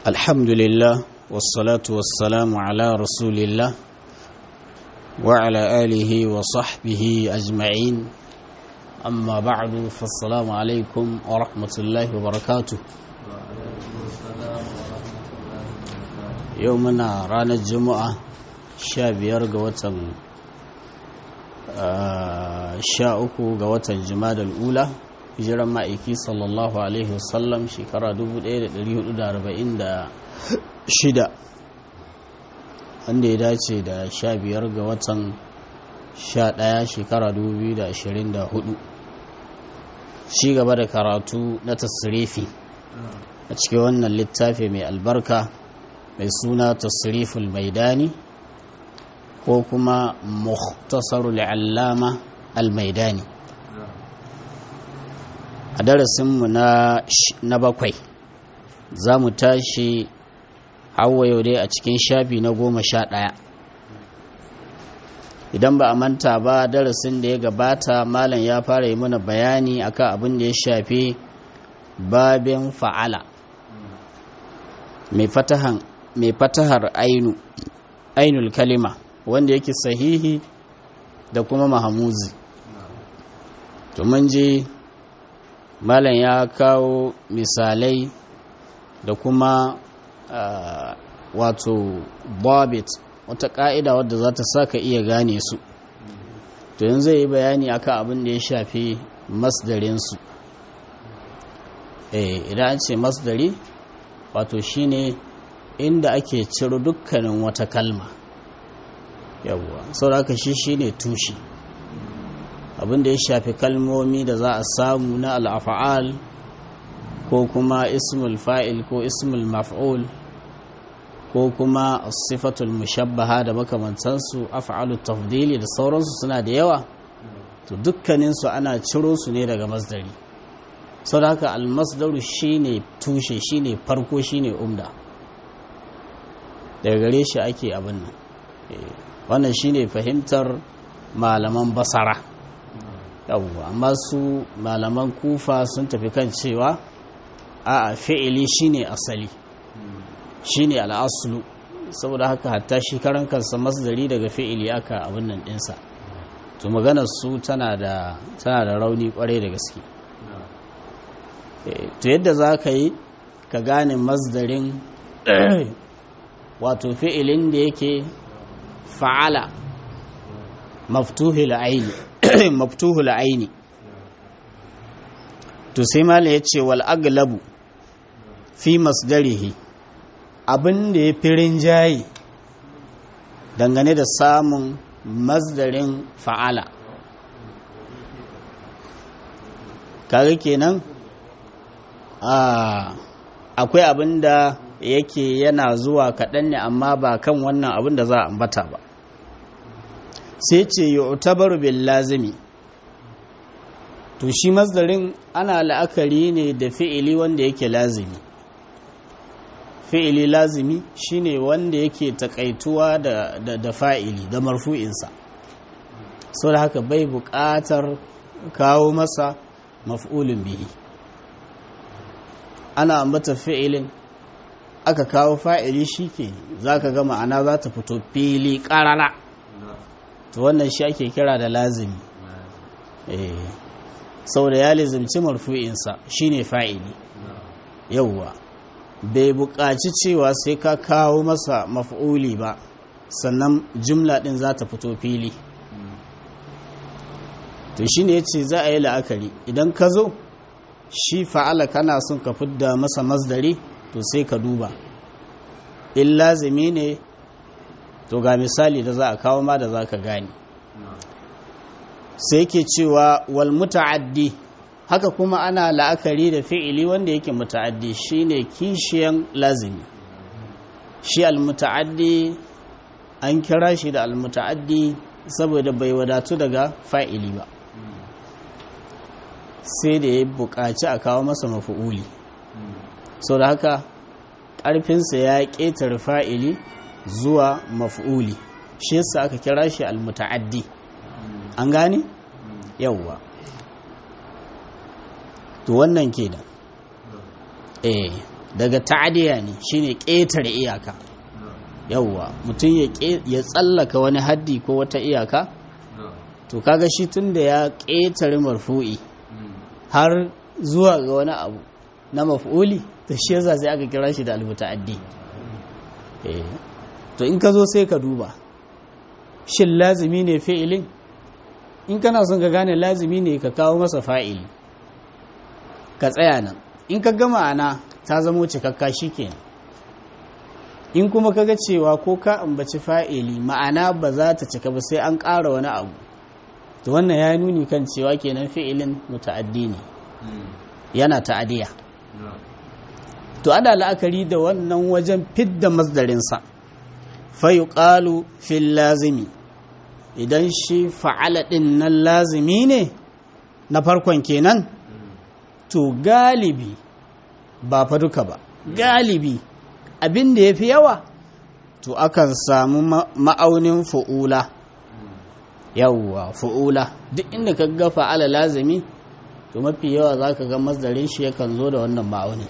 الحمد لله والصلاة والسلام على رسول الله وعلى آله وصحبه أجمعين أما بعد فالسلام عليكم ورحمة الله وبركاته يومنا رانا الجمعة شابير قوة شاءكو قوة الجماد الأولى hijiran ma'aiki sallallahu alaihi wasallam shekara 1446 wanda ya dace da 15 ga watan 11 shekara 2024 shi gaba da karatu na tasirifi a cikin wannan littafi mai albarka mai suna tasiriful maidani ko kuma muhtasarul allama al-maidani a darasinmu na bakwai za mu tashi hawa yau dai a cikin shafi na goma sha ɗaya idan ba a manta ba darasin da ya gabata malam ya fara yi mana bayani akan abin da ya shafi babin fa'ala mai fatahar ainu ainul kalima wanda yake sahihi da kuma mahamuzi to mun je malam ya kawo misalai da kuma uh, wato bobit wata ka'ida wadda za ta sa ka iya gane su to yanzu zai yi bayani akan abin da ya shafi masdarinsu eh idan an ce masdari wato shine inda ake ciro dukkanin wata kalma yawwa saboda shi shine tushe abin da ya shafi kalmomi da za a samu na al'afa'al ko kuma ismul fa'il ko ismul maf'ul ko kuma sifatul mushabbaha da makamantansu af'alu tafdili da sauransu suna da yawa to dukkaninsu ana ciro su ne daga masdari sau da haka almasdaru shine tushe shine farko shine umda daga gare shi ake abin nan wannan shine fahimtar malaman basara yawwa amma su malaman kufa sun tafi kan cewa a fi'ili shine asali shine al'aslu saboda haka hatta shi karan kansa masdari daga fi'ili aka abin nan dinsa to maganar su tana da tana da rauni kwarai da gaske to yadda za ka yi ka gane masdarin wato fi'ilin da yake fa'ala maftuhul aini maftuhul aini to sai mala ya ce wal aglabu fi masdarihi abin da ya fi rinjaye dangane da samun masdarin fa'ala kaga kenan akwai abin da yake yana zuwa kaɗan ne amma ba kan wannan abin da za a ambata ba sai ce yu'tabaru bil lazimi to shi masdarin ana la'akari ne da fi'ili wanda yake lazimi fi'ili lazimi shine wanda yake takaituwa da, da, da fa'ili da marfu'insa sau da haka bai buƙatar kawo masa maf'ulin bihi ana ambata fi'ilin aka kawo fa'ili shi ke za ka ga ma'ana za ta fito fili ƙarara to wannan shi ake kira da lazimi eh saboda ya lizimci marfu'insa shine fa'ili yauwa bai buƙaci cewa sai ka kawo masa maf'uli ba sannan jumla ɗin za ta fito fili to shine ya ce za a yi la'akari idan ka zo shi fa'ala kana son ka fidda masa masdari to sai ka duba in lazimi ne to ga misali da za a kawo ma da za ka gani sai ke cewa wal muta'addi haka kuma ana la'akari da fi'ili wanda yake muta'addi shine kishiyan lazimi shi al muta'addi an kira shi da al muta'addi saboda bai wadatu daga fa'ili ba sai da ya buƙaci a kawo masa mafi'uli sau da haka ƙarfinsa ya ƙetare fa'ili zuwa maf'uli shi yasa aka kira shi almutaaddi an gane yawwa to wannan kenan eh daga ta'adiya ne shine ƙetare iyaka yawwa mutum ya tsallaka wani haddi ko wata iyaka to kaga shi tun da ya ƙetare marfu'i har zuwa ga wani abu na maf'uli to shi yasa sai aka kira shi da almuta'addi to in ka zo sai ka duba shin lazimi ne fi'ilin in kana son ka gane lazimi ne ka kawo masa fa'ili ka tsaya nan in ka gama ana ta zamo cikakka kenan in kuma kaga cewa ko ka ambaci fa'ili ma'ana ba za ta cika ba sai an ƙara wani abu to wannan ya nuni kan cewa kenan fi'ilin muta'addi ne yana ta'adiya to ana la'akari da wannan wajen fidda masdarinsa fa yuqalu fil lazimi idan shi fa'ala ɗin nan lazimi ne na farkon kenan to galibi ba fa duka ba galibi abin da ya fi yawa to akan samu ma'aunin fu'ula yawwa fu'ula duk inda ka ga fa'ala lazimi to mafi yawa za ka ga masdarin shi yakan zo da wannan ma'aunin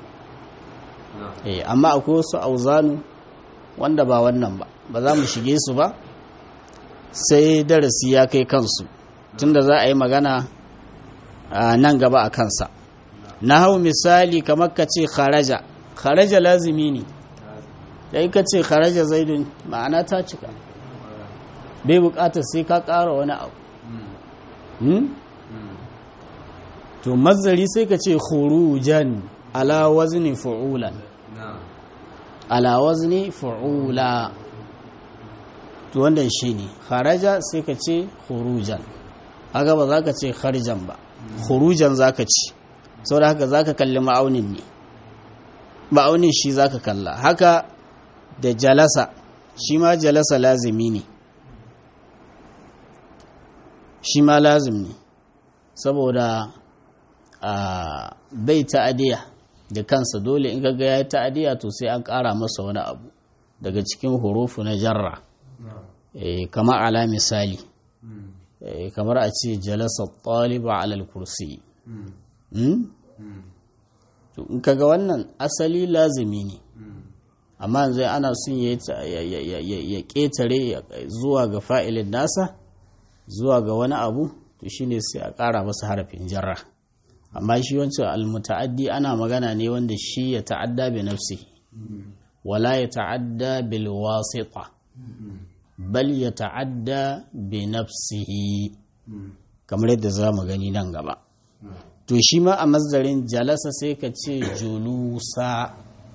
amma akwai wasu auzanu wanda ba wannan ba ba za mu shige su ba sai darasi ya kai kansu tunda za a yi magana nan gaba a kansa na hau misali kamar ka ce kharaja kharaja lazimi ne da ka ce kharaja zaidun ma'ana ta cika bai bukatar sai ka ƙara wani abu to mazari sai ka ce khurujan ala wazni fu'ulan ala wazni fu'ula to wannan shine kharaja sai ka ce khurujan aga ba za ka ce kharijan ba khurujan za ka ci saboda haka za ka kalli ma'aunin ne ma'aunin shi za ka kalla haka da jalasa shi ma jalasa lazimi ne shi ma lazim ne saboda a bai ta'adiya da kansa dole in ga ya ta'adiya to sai an ƙara masa wani abu daga cikin hurufu na jarra kamar ala misali kamar a ce jalasa ɗaliba alal kursi to in kaga wannan asali lazimi ne amma yanzu ana son ya ƙetare zuwa ga fa'ilin nasa zuwa ga wani abu to shine sai a ƙara masa harafin jarra amma shi wancan almuta'addi ana magana ne wanda shi ya ta'adda bi nafsi wala ya ta'adda bil wasita bal ya ta'adda bi nafsihi kamar yadda za mu gani nan gaba to shi ma a mazdarin jalasa sai ka ce julusa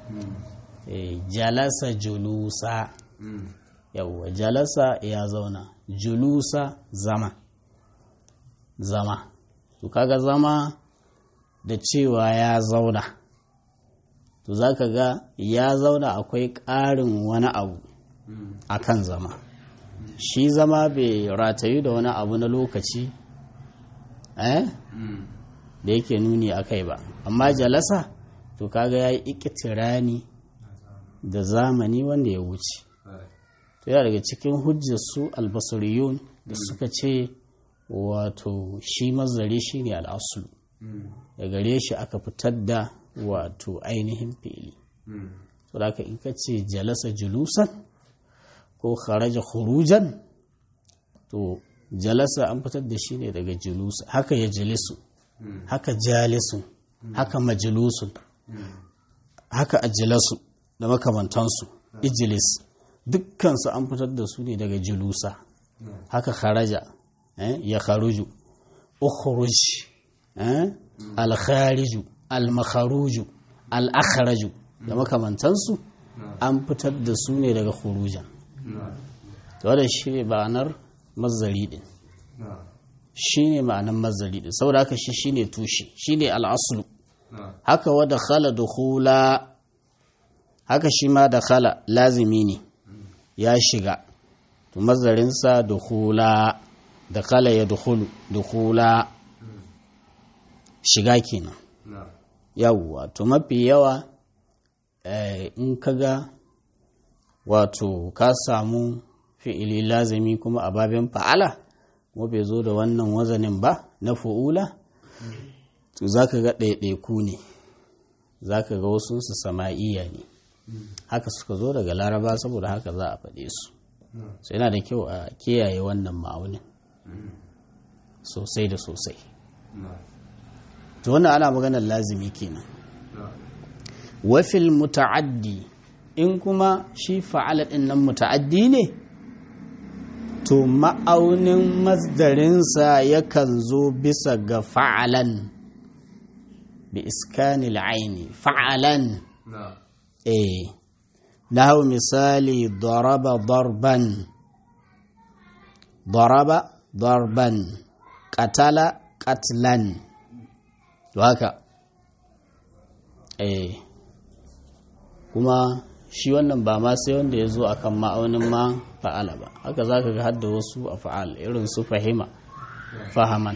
jalasa julusa yawwa jalasa ya zauna julusa zama zama to kaga zama da cewa ya zauna to za ka ga ya zauna akwai ƙarin wani abu a kan zama shi zama bai ratayu da wani abu na lokaci eh da yake nuni a kai ba amma jalasa to kaga ya yi ikitirani da zamani wanda ya wuce to yana daga cikin hujjarsu albasariyun da suka ce wato shi mazari shi ne al'asulu da gare shi aka fitar da wato ainihin fili to da in ka ce jalasa julusan ko kharaja khurujan to jalasa an fitar da shi ne daga julusa haka ya jalisu haka jalisun haka majalisun haka ajilasu da makamantansu ijilis dukkansu an fitar da su ne daga julusa haka kharaja ya kharuju ukhruj al-khariju al-makharuju al-akhraju da makamantansu an fitar da su ne daga khurujan wadda shi ne ma'anar mazari din shi ne ma'anar mazari din saboda haka shi shi ne tushe shi ne al'asulu haka wadda khala dukhula haka shi ma da khala lazimi ne ya shiga to mazarinsa dukhula da khala ya dukhulu dukhula shiga kenan yawwa to mafi yawa in kaga wato ka samu fi'ili lazimi kuma a babin fa'ala kuma bai zo da wannan wazanin ba na fu'ula to za ka ga ɗaiɗaiku ne za ka ga wasu su sama'iyya ne haka suka zo daga laraba saboda haka za a faɗe su sai yana da kyau a kiyaye wannan ma'aunin sosai da sosai to wannan ana maganar lazimi kenan wafil muta'addi in kuma shi fa'ala ɗin nan muta'addi ne to ma'aunin masdarinsa yakan zo bisa ga fa'alan bi iskanil aini fa'alan eh lahu misali daraba darban daraba darban qatala qatlan to haka eh kuma shi wannan ba ma sai wanda ya zo akan ma'aunin ma fa'ala ba haka za ka ga hadda wasu a fa'al irin su fahima fahaman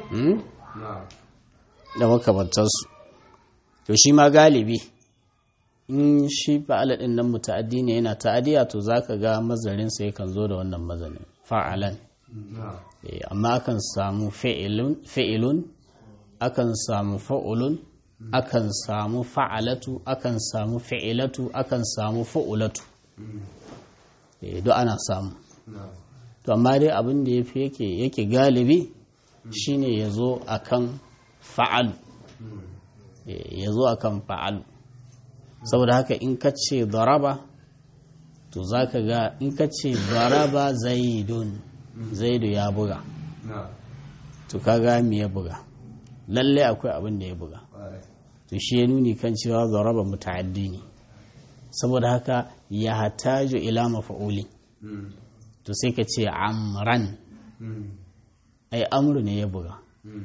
da makamantarsu to shi ma galibi in shi fa'ala ɗin nan muta'addi ne yana ta'adiya to za ka ga mazarinsa yakan zo da wannan mazarin fa'alan amma akan samu fi'ilun akan samu fa'ulun akan samu fa'alatu akan samu fi'ilatu akan samu fa'ulatu duk ana samu to amma dai abin da yafi yake yake galibi shine ya zo akan fa'alu ya zo akan fa'alu saboda haka in ka ce daraba to za ka ga in ka ce daraba zaidun zaidu ya buga to ka ga me ya buga lalle akwai abin da ya buga to shi ya nuni kan cewa zaraba muta'addi ne saboda haka ya hataju ila mafa'uli to sai ka ce amran ai amru ne ya buga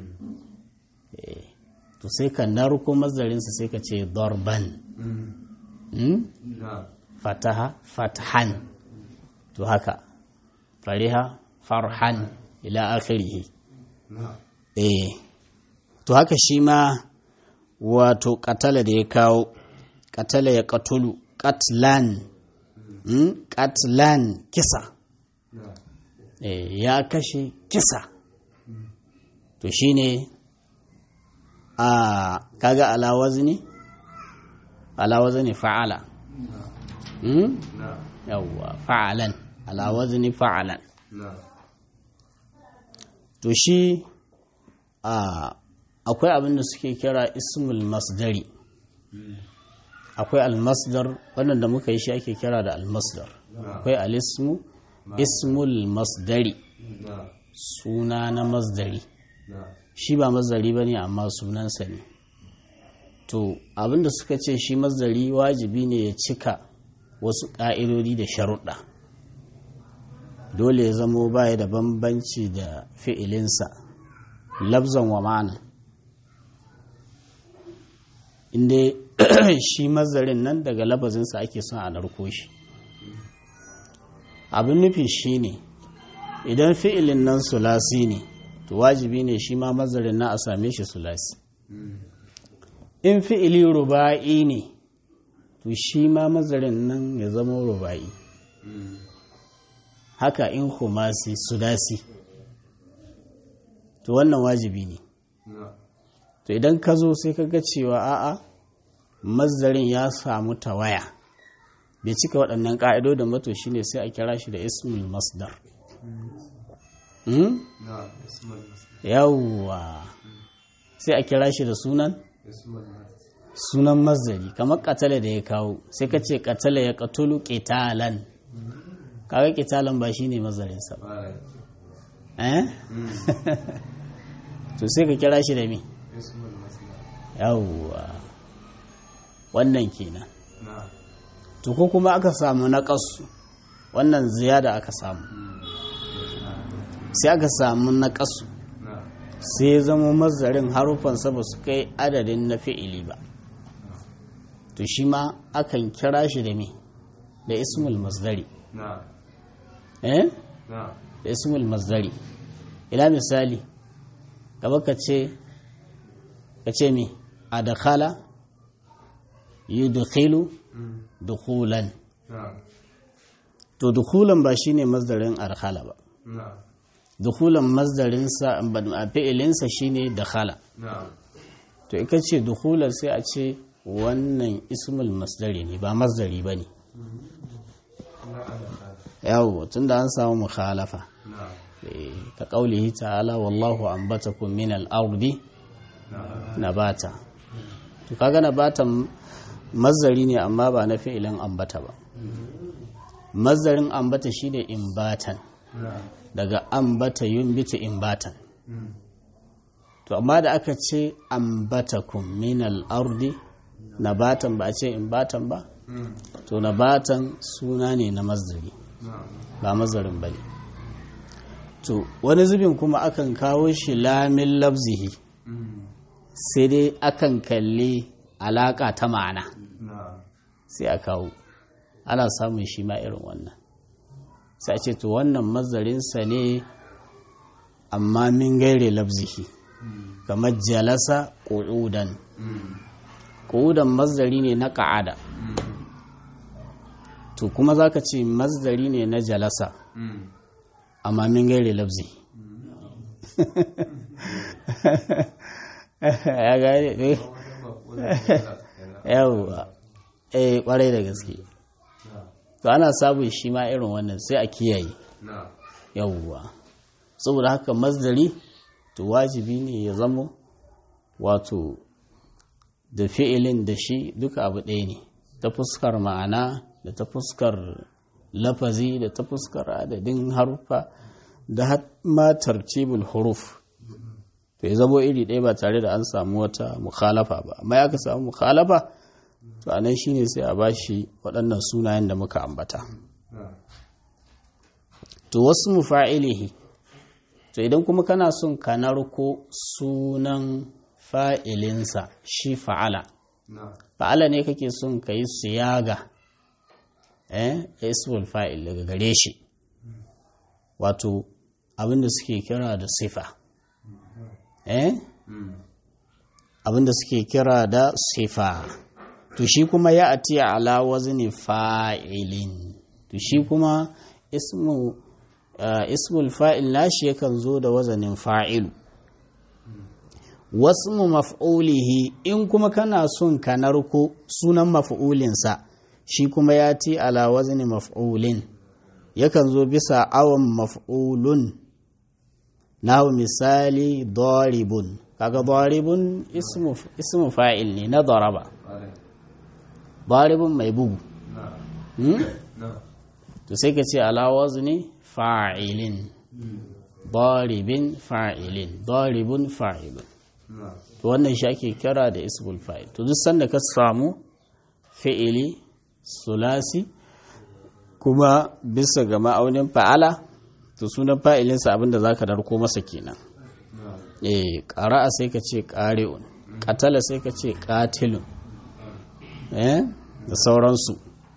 to sai ka narko mazarinsa sai ka ce darban fataha fatahan to haka fariha farhan ila akhirihi eh to haka shi ma wato katala da ya kawo katala ya katulu katlan katlan kisa ya kashe kisa to shine a kaga alawazni alawazni fa'ala yawwa fa'alan alawazni fa'alan to shi a akwai abin da suke kira ismul masdari akwai almasdar wannan da muka yi shi ake kira da almasdar akwai alismu ismul masdari suna na masdari shi ba masdari ba ne amma sunansa ne to abin da suka ce shi masdari wajibi ne ya cika wasu ƙa'idodi da sharuɗa dole ya zamo baya da bambanci da fi'ilinsa labzan wa ma'ana inda shi mazarin nan daga labazinsa ake son a narko shi abin nufi shi ne idan fi'ilin nan sulasi ne to wajibi ne shi ma mazarin nan a same shi sulasi in fi'ili ruba'i ne to shi ma mazarin nan ya zama ruba'i haka in humasi sudasi to wannan wajibi ne to idan ka zo sai ka ga cewa a'a mazarin ya samu tawaya bai cika waɗannan ƙa'idodin mato shi ne sai a kira shi da ismul masdar yawwa sai a kira shi da sunan sunan mazari kamar katale da ya kawo sai ka ce katale ya katulu ƙetalan kaga ƙetalan ba shi ne mazarinsa ba eh to sai ka kira shi da me yawwa wannan kenan to ko kuma aka samu na ƙasu wannan ziyada aka samu sai aka samu na ƙasu sai ya zama mazarin harufansa ba su kai adadin na fi'ili ba to shi ma akan kira shi da me da ismul masdari eh da ismul masdari ila misali gaba ka ce ka ce me adakhala yudkhilu dukhulan to dukhulan ba shine masdarin arkhala ba dukhulan masdarin sa a fi'ilinsa shine dakhala to ika ce dukhulan sai a ce wannan ismul masdari ne ba masdari ba ne yawo tun da an samu mukhalafa ka ƙaulihi ta'ala wallahu ambatakum min al-ardi nabata to kaga nabatan mazari ne amma ba na fi'ilin ambata ba mazarin ambata shine imbatan daga ambata yunbitu imbatan to amma da aka ce ambatakum min al-ardi nabatan ba a ce imbatan ba to nabatan suna ne na mazari ba mazarin ba ne to wani zubin kuma akan kawo shi lamin labzihi sai dai akan kalli alaka ta ma'ana sai a kawo ana samun shi ma irin wannan sai a ce to wannan mazarinsa ne amma min gaire labzihi kamar jalasa ƙudan ƙudan mazari ne na ƙa'ada to kuma za ka ce mazari ne na jalasa amma min gaire labzi ya gane ne yawwa eh kwarai da gaske to ana sabon shi ma irin wannan sai a kiyaye yawwa saboda haka mazdari to wajibi ne ya zamo wato da fi'ilin da shi duka abu ɗaya ne ta fuskar ma'ana da ta fuskar lafazi da ta fuskar adadin harufa da ma tartibul huruf to ya zamo iri ɗaya ba tare da an samu wata mukhalafa ba amma ya ka samu mukhalafa to anan shine sai a bashi waɗannan sunayen da muka ambata to wasu mufa'ilihi to idan kuma kana son ka narko sunan fa'ilinsa shi fa'ala fa'ala ne kake son ka yi siyaga eh ismul fa'il daga gare shi wato abinda suke kira da sifa eh abinda suke kira da sifa to shi kuma ya ati ala wazni fa'ilin to shi kuma ismu ismul fa'il nashi yakan zo da wazanin fa'ilu wasmu maf'ulihi in kuma kana son ka narko sunan maf'ulinsa shi kuma ya ti ala wazni maf'ulin yakan zo bisa awon maf'ulun nahu misali daribun kaga daribun ismu ismu fa'il ne na daraba daribun mai bugu to sai ka ce ala wazni fa'ilin daribin fa'ilin daribun fa'ilun to wannan shi ake kira da ismul fa'il to duk sanda ka samu fi'ili sulasi kuma bisa ga ma'aunin fa'ala to sunan fa'ilinsa abinda za ka darko masa kenan eh ƙara'a sai ka ce ƙari'un ƙatala sai ka ce ƙatilun eh da sauransu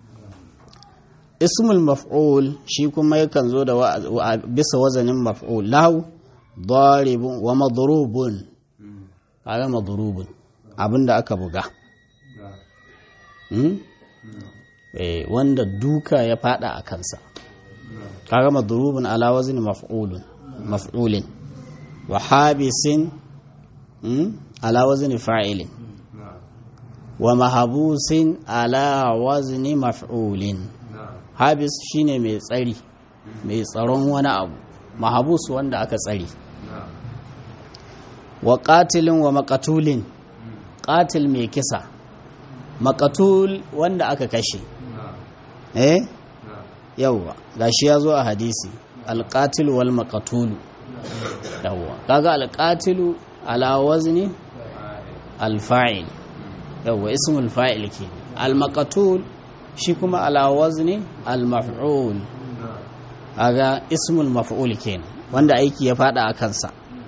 ismul maf'ul shi kuma yakan zo da bisa wazanin maf'ul lahu daribun wa madrubun kaga madrubun abinda aka buga eh wanda duka ya fada a kansa kaga madrubun ala wazni maf'ulun maf'ulin wa habisin ala wazni fa'ilin wa mahabusin ala wazni maf'ulin habis shine mai tsari mai tsaron wani abu mahabus wanda aka tsari wa qatilin wa maqatulin qatil mai kisa maqatul wanda aka kashe eh yawwa gashi ya zo a hadisi alqatil wal maqatulu yawwa kaga alqatilu ala wazni alfa'il yawwa ismul fa'il ke al maqatul shi kuma ala wazni al maf'ul kaga ismul maf'ul kenan wanda aiki ya fada a kansa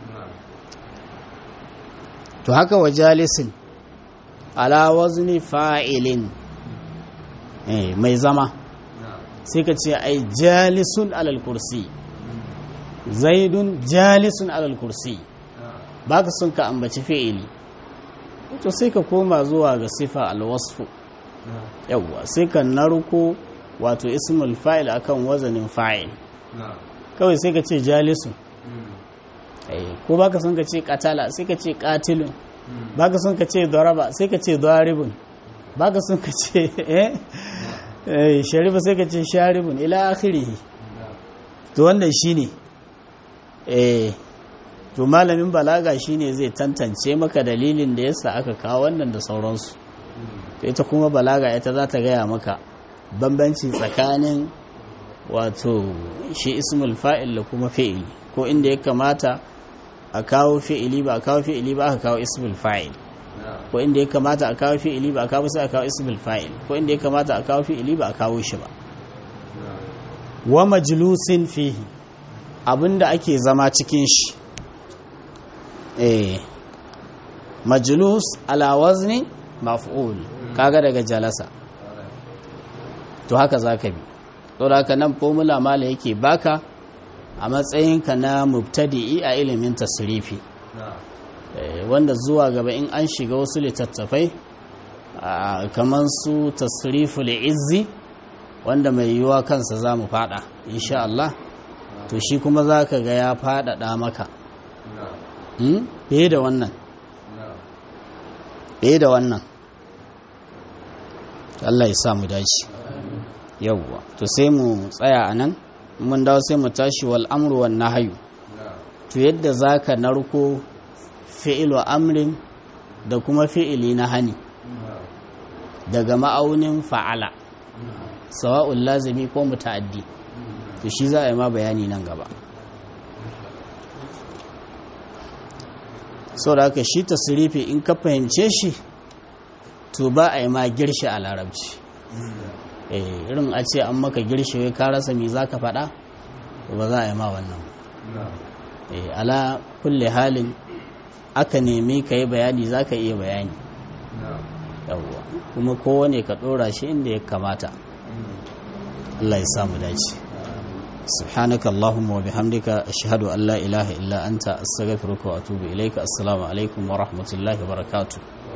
to haka wa jalisin ala wazni fa'ilin eh mai zama sai ka ce ai jalisun alal kursi zaidun jalisun alal kursi baka son ka ambaci fi'ili to sai ka koma zuwa ga sifa alwasfu yawwa sai ka narko wato ismul fa'il akan wazanin fa'il kawai sai ka ce jalisun ko baka son ka ce katala sai ka ce katilun baka son ka ce daraba sai ka ce daribun ba ka sun ka ce eh sharibu sai ka ce sharibun ila akhirihi to wannan shine eh to malamin balaga shine zai tantance maka dalilin da yasa aka kawo wannan da sauransu to ita kuma balaga ita za ta gaya maka bambanci tsakanin wato shi ismul fa'il da kuma fi'ili ko inda ya kamata a kawo fi'ili ba a kawo fi'ili ba aka kawo ismul fa'il ko inda ya kamata a kawo fi'ili ba a kawo sai a kawo ismul fa'il ko inda ya kamata a kawo fi'ili ba a kawo shi ba wa majlusin fihi abinda ake zama cikin shi eh majlus ala wazni maf'ul kaga daga jalasa to haka zaka bi to haka nan formula mala yake baka a matsayinka na mubtadi'i a ilimin tasrifi wanda zuwa gaba in an shiga wasu littattafai kamar su tasriful izzi wanda mai yiwuwa kansa za mu fada insha Allah to shi kuma za ka ga ya fadada maka fiye da wannan fiye da wannan Allah ya sa mu dace yawwa to sai mu tsaya a nan mun dawo sai mu tashi wal amru wan nahyu to yadda zaka narko fi'ilu amrin da kuma fi'ili na hani daga ma'aunin fa'ala sawa'un lazimi ko muta'addi to shi za a yi ma bayani nan gaba so da haka shi tasirifi in ka fahimce shi to ba a yi ma girshi a larabci irin a ce an maka girshi wai ka rasa me za ka faɗa ba za a yi ma wannan ala kulle halin aka nemi ka yi bayani za ka iya bayani yawwa kuma kowane ka ɗora shi inda ya kamata Allah ya samu dace سبحانك اللهم وبحمدك أشهد أن لا إله إلا أنت أستغفرك وأتوب إليك السلام عليكم ورحمة الله وبركاته